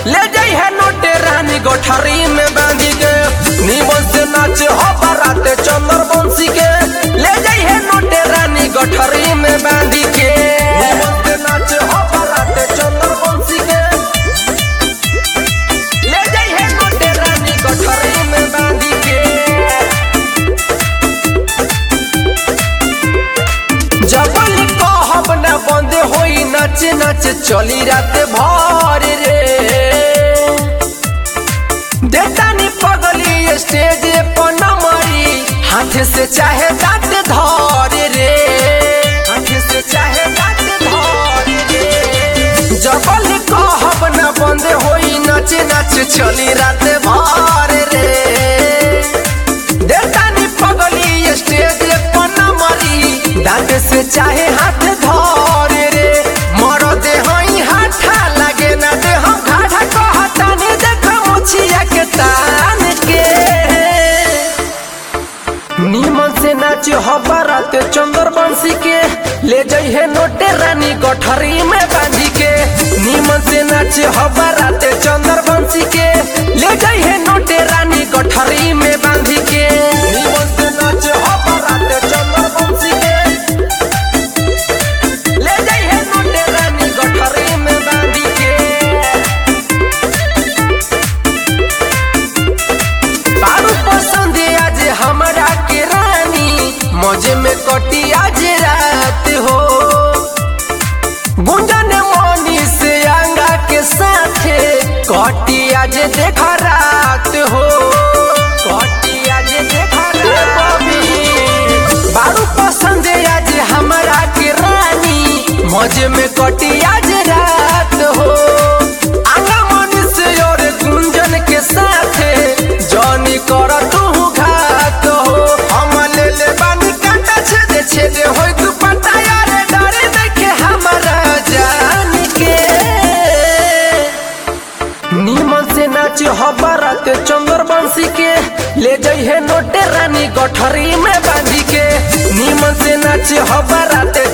ले जाई है नोटे रानी गोठरी में बांधी के नीमन से नाच हो बाराते चंदर बंसी के ले जाई है नोटे रानी गोठरी में बांधी के नीमन से नाच हो बाराते चंदर बंसी के ले जाई है नोटे रानी गोठरी में बांधी के जबल कहब न बंद होई नच नच चली रात भर रे देतानी पगली स्टेज पर नमरी हाथ से चाहे दांत धर रे हाथ से चाहे दांत धर रे जबल कहब न बंद होई नच नच चली रात भर रे देतानी पगली स्टेज पर नमरी दांत से चाहे हाथ धर रे मरदे हई हाथा लगे ना दे हम घाटा कहतानी देख मुछिया के तान के नीमन से नाच हो बारात चंदर बंसी के ले जाई है नोटे रानी गठरी में बांधी के नीमन से नाच हो बारात चंदर बंसी के ले जाई है नोटे रानी गठरी में बांधी के नीमन से नाच हो बारात चंदर बंसी के ले जाई है नोटे रानी गठरी में बांधी के बारू पसंद आज हमरा के रानी मौजे में कटी आज रात हो गुंजन मनी से अंगा के साथे कटी आज देख रात हो कटी आज देख रात बारू पसंद आज हमरा के रानी मौजे में कटी आज रात हो आंगा मनी से और गुंजन के साथे जॉनी कर तू घात हो हम ले ले बानी काटा छेदे छेदे होई तू पता यार डरे देखे हमारा जान के नीमन से नाच हो बारात चंदर बंसी के ले जाई है नोटे रानी गठरी में बांधी के नीमन से नाच हो बारात